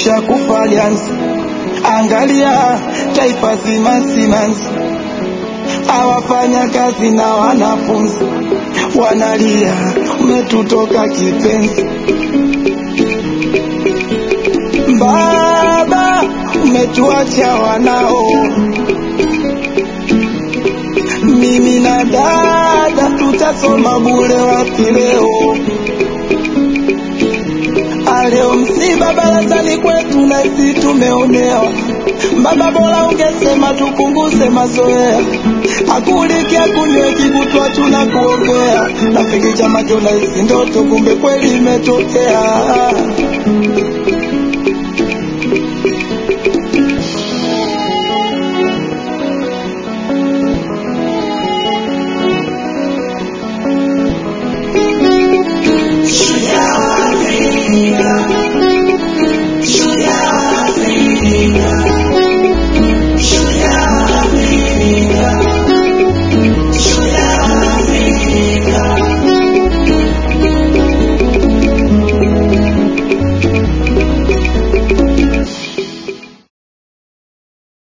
lishakufa alianza. Angalia taifa zima simanzi, awafanya kazi na wanafunzi wanalia, umetutoka kipenzi. Baba, umetuacha wanao, mimi na dada tutasoma bure wapi leo? Aleo msiba barazani kwetu na sisi tumeonewa. Baba, bora ungesema tupunguze mazoea, akulikia kunywe kikutwa tunakuombea. Rafiki chama unahisi ndoto, kumbe kweli imetokea.